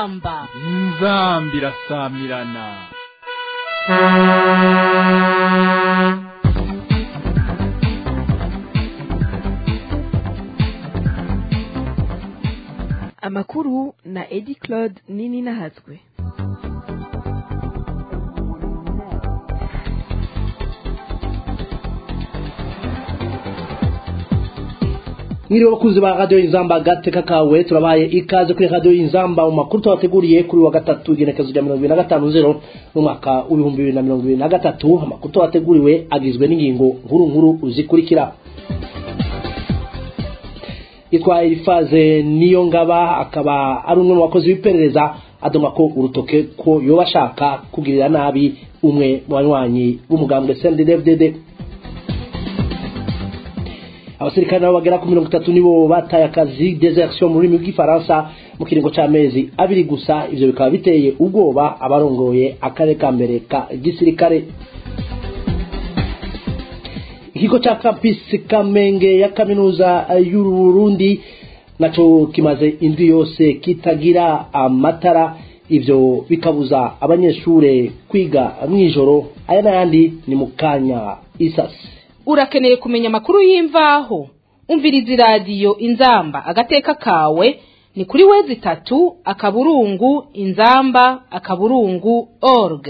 inzamba inzamba irasamirana amakuru na edi claude nini nahatswe mwiriwe bakuzi ba radiyo inzamba gateka kawe turabaye ikaze kuri radiyo inzamba mu makuru tubateguriye kuri wa gatatu igenekezo rya mirongo ibiri na gatanu zero n'umwaka w'ibihumbi bibiri na mirongo ibiri na gatatu amakuru tubateguriwe agizwe n'ingingo nkuru nkuru zikurikira yitwa elifaze niyo ngaba akaba ari umwe mu bakozi b'iperereza adoma ko urutoke ko yoba ashaka kugirira nabi umwe mu banywanyi b'umugambwe cndfdd abasirikare nabo bagera ku mirongo itatu nibo bataye akazi desertion mu rurimi rw'ifaransa mu kiringo c'amezi abiri gusa ivyo bikaba biteye ubwoba abarongoye akarere ka mbere ka gisirikare ikigo ca campus kamenge ya kaminuza y'uburundi naco kimaze indwi yose kitagira amatara ivyo bikabuza abanyeshure kwiga mw'ijoro aya n'ayandi ni mu kanya isasi urakeneye kumenya amakuru y'imvaho umviriza iradiyo inzamba agateka kawe ni kuri wezi itatu akaburungu inzamba akaburungu org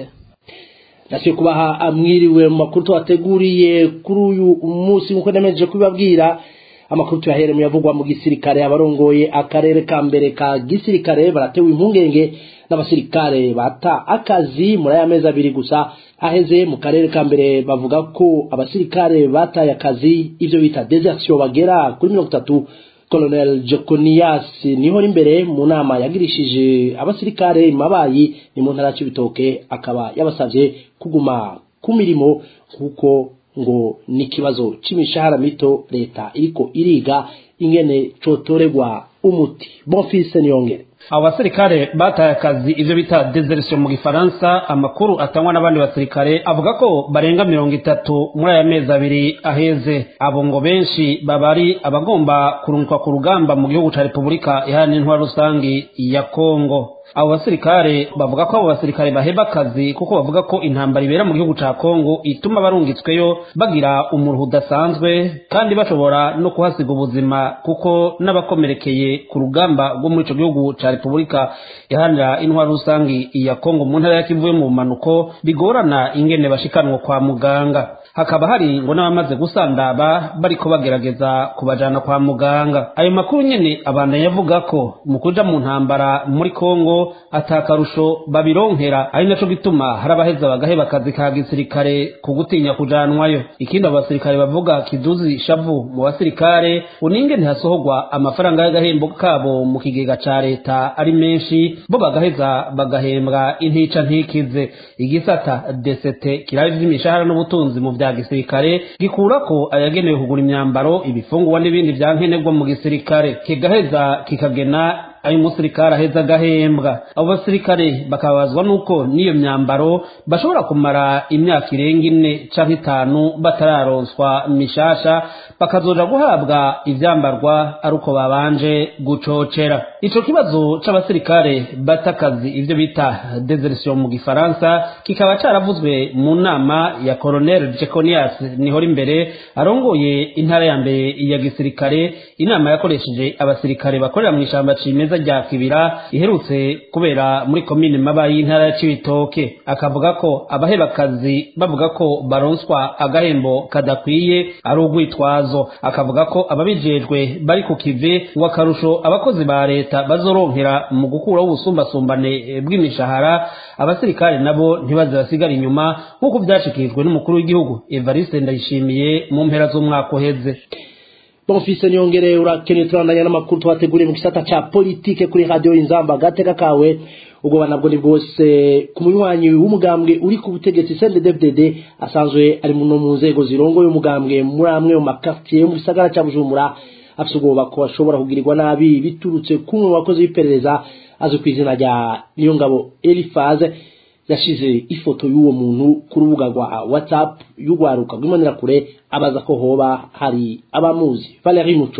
nasiye kubaha amwiriwe mu makuru tubateguriye kuri uyu munsi nk'uko nemeje kubibabwira amakuru tuyahere mu yavugwa mu gisirikare abarongoye akarere ka mbere ka gisirikare baratewe impungenge n'abasirikare bata akazi muri aya mezi abiri gusa aheze mu karere ka mbere bavuga ko abasirikare bataye akazi ivyo bita desertion bagera kuri mirongo itatu colonel jokonias niho imbere mu nama yagirishije abasirikare mabayi ni mu ntara y'ibitoke akaba yabasavye kuguma ku mirimo kuko ngo ni ikibazo c'imishahara mito leta iriko iriga ingene cotorerwa umuti bonfise niyongere abo basirikare bataye akazi ivyo bita desertion mu gifaransa amakuru atangwa n'abandi basirikare avuga ko barenga mirongo itatu muri aya mezi abiri aheze abo ngo benshi baba ari abagomba kurungikwa ku rugamba mu gihugu ca repubulika iharanira intwara rusangi ya kongo abo basirikare bavuga ko abo basirikare baheba akazi kuko bavuga ko intambara ibera mu gihugu ca kongo ituma barungitsweyo bagira umuruhu udasanzwe kandi bashobora no kuhasiga ubuzima kuko n'abakomerekeye ku rugamba rwo muri ico gihugu ca repubulika iharanira intwaro rusangi ya kongo mu ntara ya kivu yo mu manuko bigorana ingene bashikanwa kwa muganga hakaba hari ngo n'abamaze gusandaba bariko bagerageza kubajana kwa muganga ayo makuru nyene abandanya yavuga ko mu kuja mu ntambara muri kongo atakarusho babironkera ari naco gituma hari abaheza bagaheba akazi ka gisirikare ku gutinya kujanwayo ikindi abo basirikare bavuga kiduzi shavu mu basirikare uninge ntihasohorwa amafaranga y'agahembo kabo mu kigega ca leta ari menshi bo bagaheza bagahembwa intica ntikize igisata desete kiraba ivy'imishahara n'ubutunzi mu vya gisirikare gikurako ayagenewe kugura imyambaro ibifungurwa n'ibindi vya nkenerwa mu gisirikare kigaheza kikagena ayo umusirikare aheza agahembwa abo basirikare bakababazwa n'uko n'iyo myambaro bashobora kumara imyaka irenga ine canke itanu batararonswa mishasha bakazoja guhabwa ivyambarwa ari uko babanje gucocera ico kibazo c'abasirikare bata akazi ivyo bita desertion mu gifaransa kikaba caravuzwe mu nama ya colonel jeconias nihora imbere arongoye intara ya mbere ya gisirikare inama yakoresheje abasirikare bakorera mw'ishamba cimeza rya kibira iherutse kubera muri komine maba y'intara ya cibitoke akavuga ko abaheba akazi bavuga ko baronswa agahembo kadakwiye ari urwitwazo akavuga ko ababijejwe bari ku kive ngo akarusho abakozi ba leta bazoronkera mu gukuraho ubusumbasumbane bw'imishahara abasirikare nabo ntibaze basigara inyuma nk'uko vyashikirijwe n'umukuru w'igihugu evariste ndayishimiye mu mpera z'umwaka uheze bonfise niyongere urakeneye turandanya n'amakuru twateguriye mu gisata ca politike kuri radio inzamba gateka kawe ubwo nabwo ni bwose ku munywanyi w'umugambwe uri ku butegetsi CNDD-FDD asanzwe ari mu mu nzego zirongoye umugambwe muri amwe mu makartier yo mu gisagara ca Bujumbura afise ubwoba ko ashobora kugirirwa nabi biturutse kumwe mu bakozi b'iperereza azwi ku izina rya Niyongabo Elifaze yashize ifoto y'uwo muntu ku rubuga rwa whatsapp y'urwaruka rw'imbonera kure abaza ko hoba hari abamuzi Valerie Muco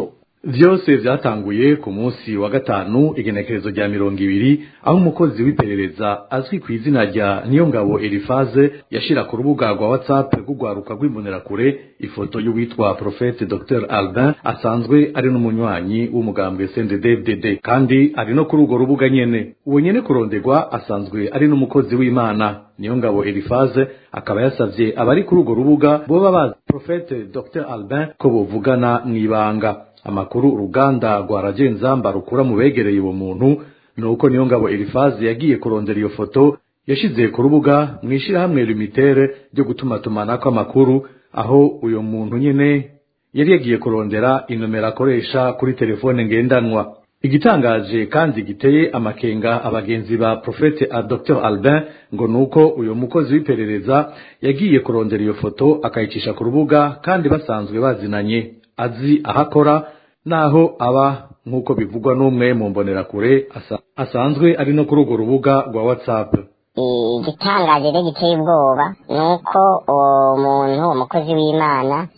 vyose vyatanguye ku munsi wa gatanu igenekerezo rya mirongo ibiri aho umukozi w'iperereza azwi ku izina rya niyongabo elifaze yashira ku rubuga rwa whatsapp rw'urwaruka rw'imbonerakure ifoto y'uwitwa profete dr albin asanzwe ari n'umunywanyi w'umugambwe cndd kandi ari no kuri urwo rubuga nyene uwo nyene kuronderwa asanzwe ari n'umukozi w'imana niyongabo elifaze akaba yasavye abari kuri urwo rubuga boba bazi profete dr albin ko bovugana mw'ibanga amakuru uruganda rwa ragenzamba rukura mu begereye uwo muntu ni uko niyo ngabo elifazi yagiye kurondera iyo foto yashize ku rubuga mu ishyirahamwe limitere ryo gutumatumanako amakuru aho uyo muntu nyene yari yagiye kurondera inomero akoresha kuri telefone ngendanwa igitangaje kandi giteye amakenga abagenzi ba profete a dr albin ngo nuko uyo mukozi w'iperereza yagiye kurondera iyo foto akayicisha ku rubuga kandi basanzwe bazinanye azi ahakora naho aba nk'uko bivugwa n'umwe mu mbonerakure asa, asanzwe ari no kuri urwo rubuga rwa whatsapp igitangaje rero giteye ubwoba ni uko uwo muntu umukozi w'imana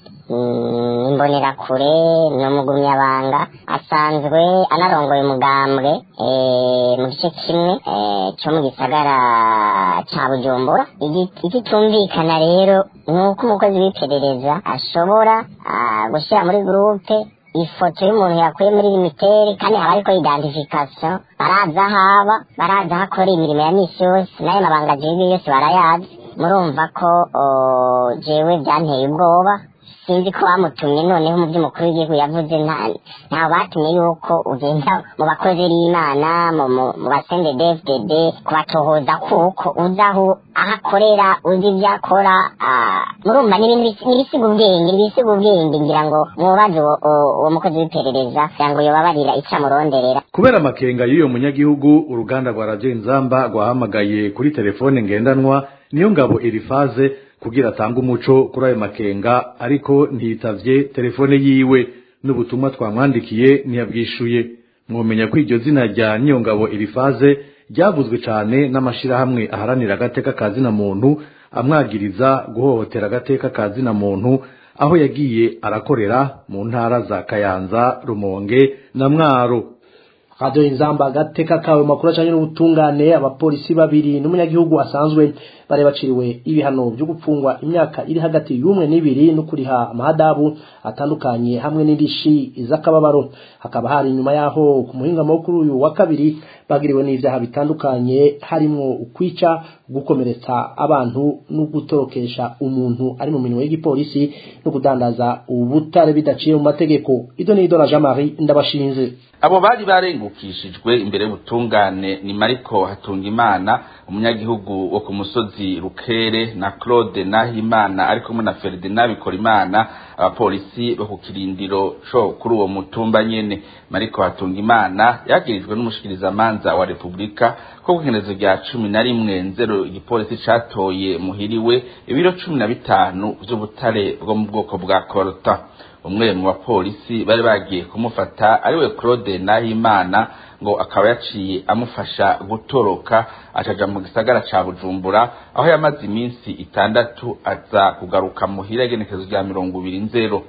imbonerakure ni umugumyabanga asanzwe anarongoye umugambwe mu gice kimwe cyo mu gisagara cya bujumbura igitumvikana rero ni uko umukozi w'iperereza ashobora gushyira muri gurupe ifoto y'umuntu yakuye muri limitere kandi haba ariko identification baraza haba baraza hakora imirimo ya misi yose n'ayo mabanga agiye yose barayazi murumva ko jewe byanteye ubwoba sinzi ko bamutumye noneho mu by'umukuru w'igihugu yavuze ntawe batumye yuko ugenda mu bakozi b'imana mu basende dfdd kubatohoza kuko uzi aho aho akorera uzi ibyo akora murumva n'ibisiga ubwenge ibisiga ubwenge ngira ngo mubaze uwo mukozi w'iperereza kugira ngo yobabarira icyo amuronderera kubera amakenga y'uyo munyagihugu uruganda rwa radiyo inzamba rwahamagaye kuri telefone ngendanwa niyo ngabo elifaze kugira atange umuco kuri ayo makenga ariko ntiyitavye telefone yiwe n'ubutumwa twamwandikiye ntiyabwishuye mwomenya ko iryo zina rya niyongabo elifaze ryavuzwe cane n'amashirahamwe aharanira agateka ka zina muntu amwagiriza guhohotera agateka ka zina muntu aho yagiye arakorera mu ntara za kayanza rumonge na mwaro radiyo inzamba agateka kawe makuru acanye n'ubutungane abapolisi babiri n'umunyagihugu asanzwe bari baciriwe ibihano byo gupfungwa imyaka iri hagati y'umwe n'ibiri no kuriha amahadabu atandukanye hamwe n'indishi z'akababaro hakaba hari inyuma yaho ku muhingamo wo kuri uyu wa kabiri bagiriwe n'ivyaha bitandukanye harimwo ukwica gukomeretsa abantu no gutorokesha umuntu ari mu minwe y'igipolisi no kudandaza ubutare bidaciye mu mategeko ido ni idora Jean Marie ndabashinze abo bari barengukishijwe imbere y'ubutungane ni mariko hatungimana umunyagihugu wo ku musozi rukere na claude nahimana ari kumwe na ferdinand bikorimana abapolisi bo ku kirindiro co kuri uwo mutumba nyene mariko hatungimana yagirijwe n'umushikirizamanza wa repubulika ko kugenezo rya cumi na rimwe nzero igipolisi catoye muhiriwe ibiro cumi na bitanu vy'ubutare bwo mu bwoko bwa korota umwe mu bapolisi bari bagiye kumufata ariwe Claude Nahimana ngo akaba yaciye amufasha gutoroka acaja mu gisagara ca Bujumbura aho yamaze iminsi itandatu aza kugaruka muhira igenekezo rya mirongo ibiri nzero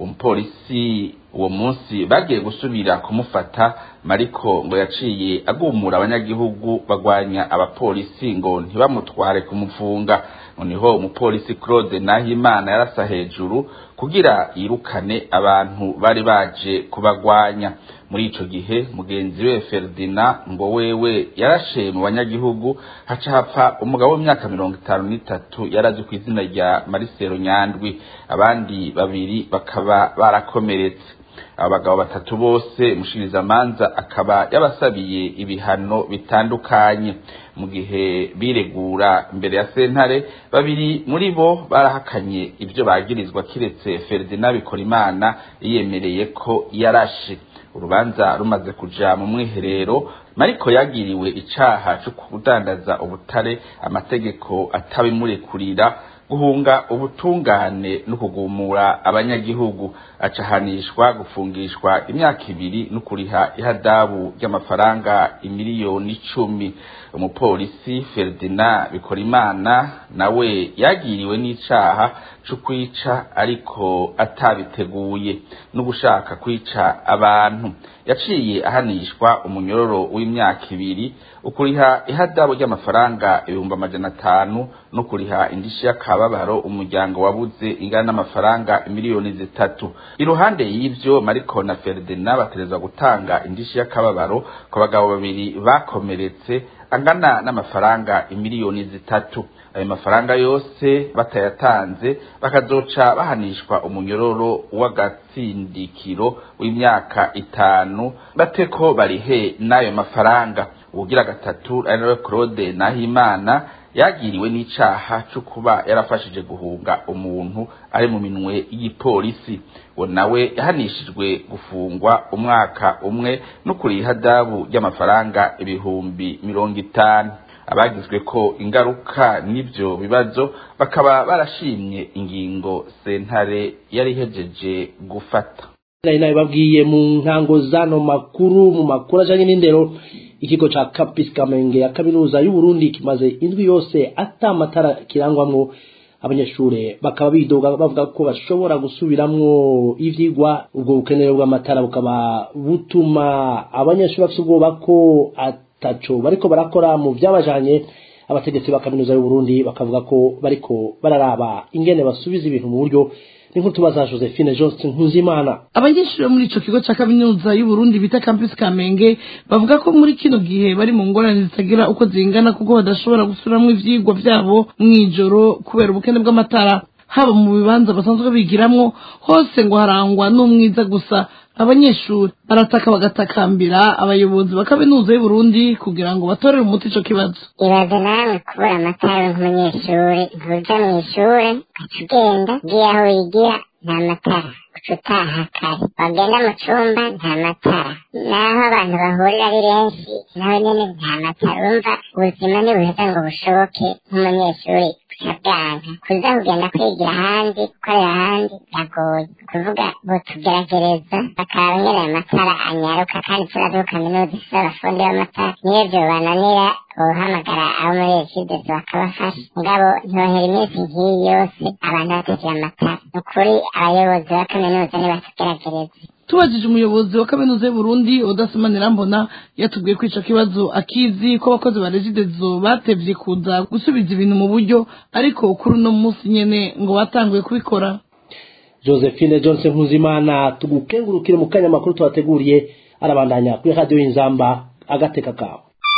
umupolisi uwo munsi bagiye gusubira kumufata mariko ngo yaciye agumura abanyagihugu bagwanya abapolisi ngo ntibamutware kumufunga noneho umupolisi Claude Nahimana yarasa hejuru kugira yirukane abantu bari baje kubagwanya muri ico gihe mugenzi we Ferdinand ngo wewe yarashe mu banyagihugu haca hapfa umugabo w'imyaka mirongo itanu n'itatu yarazi ku izina rya Marcelo Nyandwi abandi babiri bakaba barakomeretse abagabo batatu bose mushirizamanza akaba yabasabiye ibihano bitandukanye mu gihe biregura imbere ya sentare babiri muri bo barahakanye ibyo bagirizwa kiretse Ferdinand Bikorimana yiyemereye ko yarashe urubanza rumaze kuja mu mwiherero mariko yagiriwe icaha cyo kudandaza ubutare amategeko atabimurekurira guhunga ubutungane no kugumura abanyagihugu acahanishwa gufungishwa imyaka ibiri no kuriha ihadabu ry'amafaranga imiliyoni icumi umupolisi Ferdinand Bikorimana nawe yagiriwe n'icaha co kwica ariko atabiteguye no gushaka kwica abantu yaciye ahanishwa umunyororo w'imyaka ibiri ukuriha ihadabu ry'amafaranga ibihumbi amajana atanu no kuriha indishi y'akababaro umuryango wabuze ingana n'amafaranga miliyoni zitatu iruhande y'ivyo Mariko na Ferdinand baterezwa gutanga indishi y'akababaro ku bagabo babiri bakomeretse angana n'amafaranga imiliyoni zitatu ayo mafaranga yose batayatanze bakazoca bahanishwa umunyororo w'agatsindikiro w'imyaka itanu bateko barihe n'ayo mafaranga ubugira gatatu ari nawe Claude Nahimana yagiriwe n'icaha cyo kuba yarafashije guhunga umuntu ari mu minwe y'igipolisi we nawe yahanishijwe gufungwa umwaka umwe no kuriha adabu ry'amafaranga ibihumbi mirongo itanu abagizwe ko ingaruka n'ibyo bibazo bakaba barashimye ingingo sentare yari ihejeje gufata nari nabibabwiye mu ntango zano makuru mu makuru ajanye n'indero ikigo ca Campus Kamenge ya kaminuza y'u Burundi kimaze indwi yose ata amatara kirangwamwo abanyeshure bakaba bidoga bavuga ko bashobora gusubiramwo ivyigwa ubwo bukenere bw'amatara bukaba butuma abanyeshure bafite ubwoba ko ataco bariko barakora mu vyabajanye abategetsi ba kaminuza y'u Burundi bakavuga ko bariko bararaba ingene basubiza ibintu mu buryo n'inkuru tubaza Josephine Johnson Nkuzimana abanyeshuri bo muri ico kigo ca kaminuza y'u Burundi bita Campus Kamenge bavuga ko muri kino gihe bari mu ngorane zitagira uko zingana kuko badashobora gusubiramwo ivyigwa vyabo mw'ijoro kubera ubukene bw'amatara haba mu bibanza basanzwe bigiramwo hose ngo harangwa n'umwiza gusa abanyeshuri barataka bagatakambira abayobozi ba kaminuza y'u Burundi kugira ngo batorere umuti ico kibazo ibaze nawe kubura amatara nk'umunyeshuri ntuja mu ishure ugaca ugenda ugiye aho wigira nta matara uca utaha kare wagenda mu cumba nta matara naho abantu bahurira ari benshi nawe nyene nta matara urumva ubuzima ntibuheza ngo bushoboke nk'umunyeshuri bwanka kuza kugenda kwigira ahandi gukorera ahandi biragoye kuvuga botugeragereza bakaba nyene ayo matara anyaruka kandi turazi ko kaminuza ifise abafundi b'amatara niyo vyobananira bohamagara abo muri egides bakabafasha mugabo ntibohera iminsi nk'iyi yose abantu batagira amatara ni ukuri abayobozi ba kaminuza nibatugeragereza tubajije umuyobozi wa kaminuza y'u Burundi Odasimana Mbona yatubwiye ko ico kibazo akizi ko abakozi ba Regidezo batevye kuza gusubiza ibintu mu buryo ariko kuri uno munsi nyene ngo batanguye kubikora Josephine Johnson Nkuzimana tugukengurukire mu kanya makuru twateguriye arabandanya kuri radio y'inzamba agateka kawe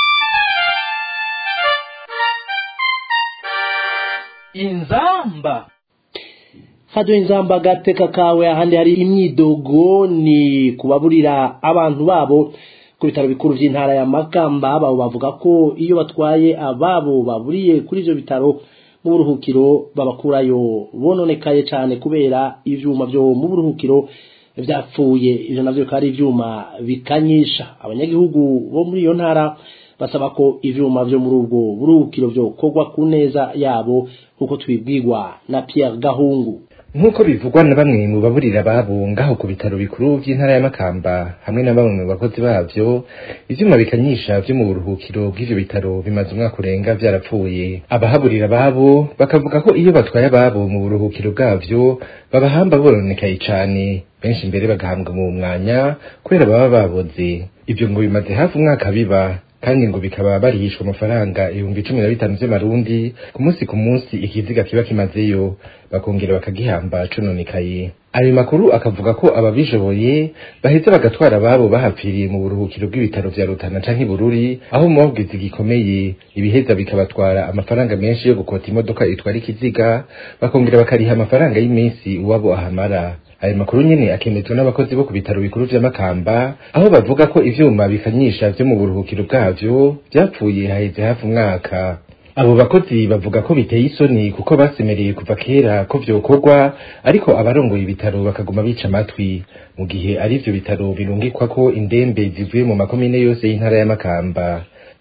inzamba radio y'inzamba agateka kawe ahandi hari imyidogo ni kubaburira abantu babo ku bitaro bikuru by'intara ya Makamba babo bavuga ko iyo batwaye ababo baburiye kuri ivyo bitaro mu buruhukiro babakurayo bononekaye cyane kubera ivyuma byo mu buruhukiro vyapfuye ivyo navyo bikaba ari ivyuma bikanyisha abanyagihugu bo muri iyo ntara basaba ko ivyuma vyo muri ubwo buruhukiro vyokorwa ku neza yabo nk'uko tubibwirwa na Pierre Gahungu nk'uko bivugwa na bamwe mu baburira babo ngaho ku bitaro bikuru by'intara ya Makamba hamwe na bamwe mu bakozi bavyo ivyuma bikanyisha vyo mu buruhukiro bw'ivyo bitaro bimaze umwaka urenga vyarapfuye abahaburira babo bakavuga ko iyo batwaye ababo mu buruhukiro bwavyo babahamba bononekaye cane benshi mbere bagahambwa mu mwanya kubera baba baboze ivyo ngo bimaze hafi umwaka biba kandi ngo bikaba barihishwa amafaranga ibihumbi cumi na bitanu vy'amarundi ku munsi ku munsi ikiziga kiba kimazeyo bakongera bakagihamba cononekaye ayo makuru akavuga ko ababishoboye baheza bagatwara ababo bahapfiriye mu buruhukiro bw'ibitaro vya Rutana canke Bururi aho mu mabwizi gikomeye ibiheza bikabatwara amafaranga menshi yo gukota imodoka itwara ikiziga bakongera bakariha amafaranga y'iminsi uwabo ahamara ayo makuru nyene akemezwa n'abakozi bo ku bitaro bikuru vya Makamba aho bavuga ko ivyuma bikanyisha vyo mu buruhukiro bwavyo vyapfuye haheze hafi umwaka abo bakozi bavuga ko biteye isoni kuko basemereye kuva kera ko vyokorwa ariko abarongoye ibitaro bakaguma bica amatwi mu gihe ari ivyo bitaro birungikwa ko indembe zivuye mu makomine yose y'intara ya Makamba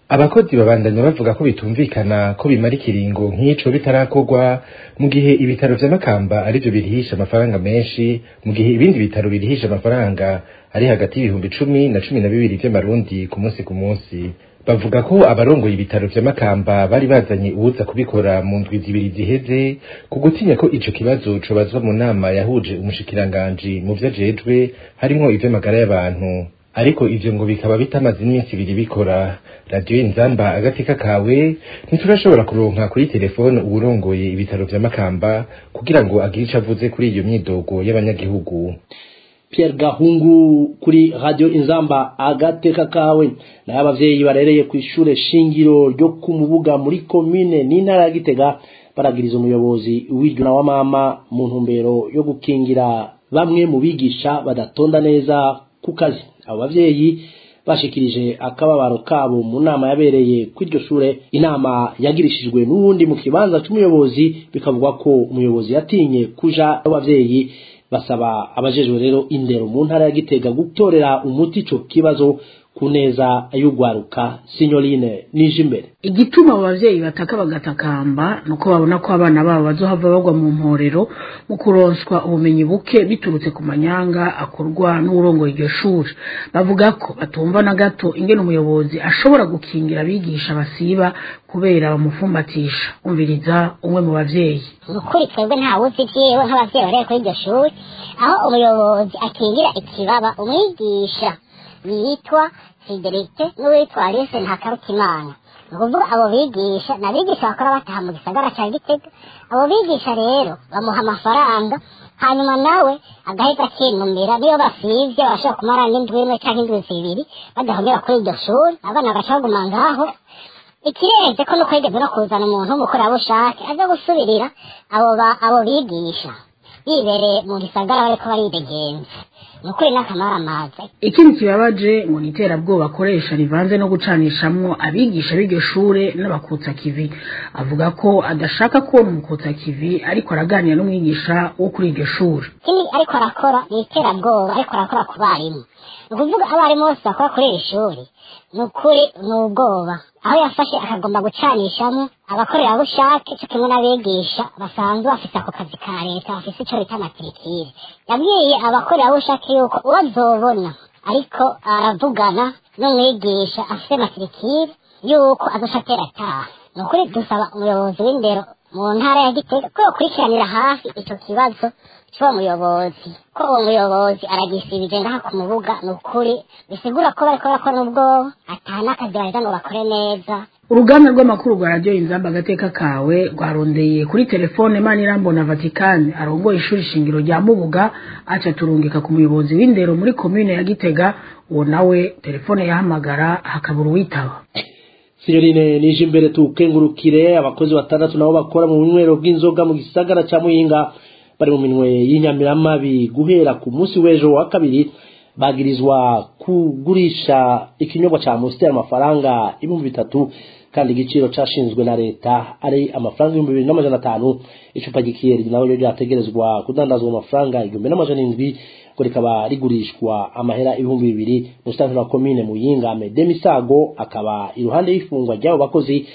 abakozi babandanya bavuga ko bitumvikana ko bimara ikiringo nk'ico bitarakorwa mu gihe ibitaro vya makamba arivyo birihisha amafaranga menshi mu gihe ibindi bitaro birihisha amafaranga ari hagati y'ibihumbi cumi na cumi na bibiri vy'amarundi ku munsi ku munsi bavuga ko abarongoye ibitaro vya makamba bari bazanye uwuza kubikora mu ndwi zibiri ziheze ku gutinya ko ico kibazo cobazwa mu nama yahuje umushikiranganji mu vyo ajejwe harimwo ivy'amagara y'abantu ariko ivyo ngo bikaba bitamaze iminsi ibiri bikora radiyo inzamba agateka kawe ntiturashobora kuronka kuri telefone uwurongoye ibitaro vya makamba kugira ngo agire ico avuze kuri iyo myidogo y'abanyagihugu Pierre Gahungu kuri radio Inzamba agateka kawe nayo abavyeyi barereye ku ishure shingiro ryo ku mubuga muri commune n'intara ya Gitega baragiriza umuyobozi w'iryo na wa mama mu ntumbero yo gukingira bamwe mu bigisha badatonda neza ku kazi abo bavyeyi bashikirije akababaro kabo mu nama yabereye ku iryo shure inama yagirishijwe n'uwundi mu kibanza c'umuyobozi bikavugwa ko umuyobozi yatinye kuja abavyeyi basaba abajejwe rero indero mu ntara ya Gitega gutorera umuti ico kibazo ku neza y'ugwaruka Signoline Nijimbere igituma abo bavyeyi bataka bagatakamba nuko babona ko abana babo bazohava bagwa mu mporero mu kuronswa ubumenyi buke biturutse ku manyanga akorwa n'urongoye iryo shuri bavuga ko batumva na gato ingene umuyobozi ashobora gukingira abigisha basiba kubera bamufumbatisha umviriza umwe mu bavyeyi ukuri twebwe nta wuzi vyiwe nk'abavyeyi barere kuri iryo shuri aho umuyobozi akingira ikibaba umwigisha yitwa fidelite n'uwitwa alice ntakarutimana ni ukuvuga abo bigisha ni abigisha bakora bataha mu gisagara ca gitega abo bigisha rero bamuha amafaranga hanyuma nawe agahita akinumira niyo basivye barashobora kumara n'indwi imwe canke indwi zibiri badahogera kuri iryo shuri abana bagaca baguma ngaho ikirenze ko nuko yigeze no kuzana umuntu w'umukorerabushake aza gusubirira abo ba- abo bigisha bibereye mu gisagara bariko baridegenza ni ukuri n'akamara amazi ikindi kibabaje ngo ni iterabwoba akoresha rivanze no gucanishamwo abigisha b'iryo shure n'abakutsa kivi avuga ko adashaka kubona umukutsa kivi ariko araganira n'umwigisha wo kuri iryo shure ikindi ariko arakora ni iterabwoba ariko arakora ku barimu ni ukuvuga abarimu bose bakora kuri iri shuri ni ukuri ni ubwoba aho yafashe akagomba gucanishamo abakorerabushake cyo kimwe n'abigisha basanzwe bafise ako kazi ka leta bafise ico bita matirikire yabwiye abakorerabushake yuko uwo azobona ariko aravugana n'umwigisha afise matirikire yuko azoca atera ataha ni ukuri dusaba umuyobozi w'indero mu ntara ya gitega ko yokurikiranira hafi ico kibazo c'uwo muyobozi ko uwo muyobozi aragisibije ngaha ku mubuga ni ukuri bisigura ko bariko barakora n'ubwoba ataha n'akazi baheza ngo bakore neza uruganda rw'amakuru rwa radiyo inzamba agateka kawe rwarondeye kuri telefone manirambona vatikani arongoye ishuri shingiro rya mubuga aca turungika ku muyobozi w'indero muri komine ya gitega uwo nawe telefone yahamagara hakabura uwitaba Signoline Nijimbere tukengurukire abakozi batandatu nabo bakora mu bunywero bw'inzoga mu gisagara ca Muyinga bari mu minwe y'inyamiramabi guhera ku munsi w'ejo wa kabiri bagirizwa kugurisha ikinyobwa ca Monster amafaranga ibihumbi bitatu kandi igiciro cashinzwe na leta ari amafaranga ibihumbi bibiri n'amajana atanu icupa gikiyeri nawe ryo ryategerezwa kudandazwa amafaranga igihumbi n'amajana indwi ngo rikaba rigurishwa amahera ibihumbi bibiri musitanteri wa komine muyinga mede misago akaba iruhande y'ifungwa ry'abo bakozi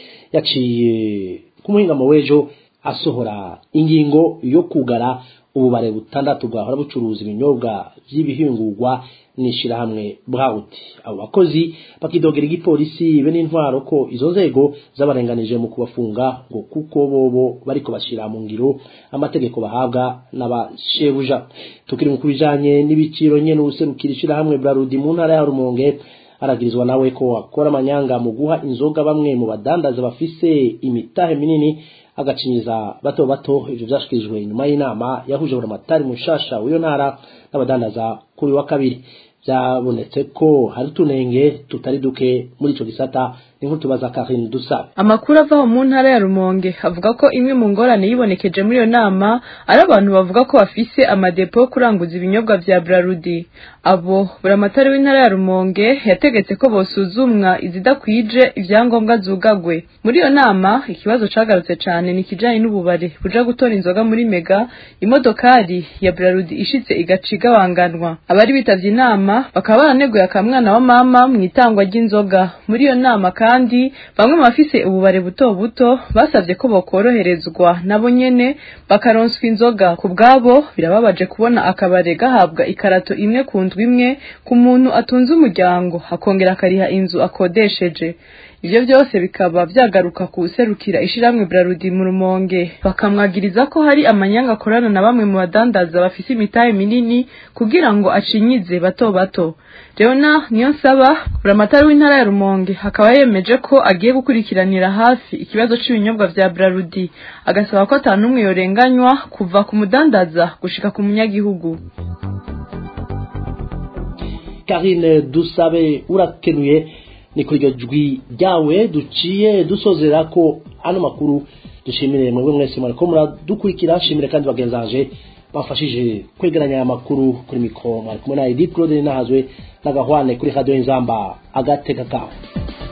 yaciye ku muhingamo w'ejo asohora ingingo yo kugara ububare butandatu bwahora bucuruza ibinyobwa vy'ibihingurwa n'ishirahamwe brawuti abo bakozi bakidogera igipolisi be n'intwaro ko izo nzego zabarenganije mu kubafunga ngo kuko bobo bariko bashira mu ngiro amategeko bahabwa n'abashebuja tukiri mu kubijanye n'ibiciro nyene userukira ishirahamwe brarudi mu ntara ya rumonge aragirizwa nawe ko akora amanyanga mu guha inzoga bamwe mu badandaza bafise imitahe minini agacinyiza bato bato ivyo vyashikirijwe nyuma y'inama yahuje buramatari mushasha w'iyo ntara n'abadandaza kuri wa kabiri byabonetse ko hari utunenge tutari duke muri ico gisata ni nk'utubaza Karine Dusa amakuru ava mu ntara ya Rumonge avuga ko imwe mu ngorane yibonekeje muri iyo nama ari abantu bavuga ko bafise amadepo yo kuranguza ibinyobwa vya Brarudi abo buramatari w'intara ya Rumonge yategetse ko bosuzumwa izidakwije ivyangombwa zugagwe muri iyo nama ikibazo cagarutse cane ni kijanye n'ububare buja gutora inzoga muri mega imodokari ya Brarudi ishitse igaciga wanganwa abari bitavye inama nama bakaba baraneguye akamwana wa mama mu itangwa ry'inzoga muri iyo nama kandi bamwe mu bafise ububare buto buto basabye ko bokoroherezwa nabo nyene bakaronswa inzoga ku bwabo birababaje kubona akabare gahabwa ikarato imwe ku ndwi imwe ku muntu atunze umuryango akongera akariha inzu akodesheje ivyo byose bikaba vyagaruka ku serukira ishiramwe Brarudi mu rumonge bakamwagiriza ko hari amanyanga akorana na bamwe mu badandaza bafise imitahe minini kugira ngo acinyize bato bato Leona niyo nsaba buramatari w'intara ya Rumonge akaba yemeje ko agiye gukurikiranira hafi ikibazo c'ibinyobwa vya Brarudi agasaba ko atanumwe yorenganywa kuva ku mudandaza gushika ku munyagihugu Karine Dusabe urakenuye ni kuri iryo jwi ryawe duciye dusozera ko ano makuru dushimire mwebwe mwese mwariko muradukurikira shimire kandi bagenzanje bafashije kwegeranya aya makuru kuri mikoro mwari kumwe na Edith Claude Nahazwe n'agahwane kuri radio Inzamba agateka kawe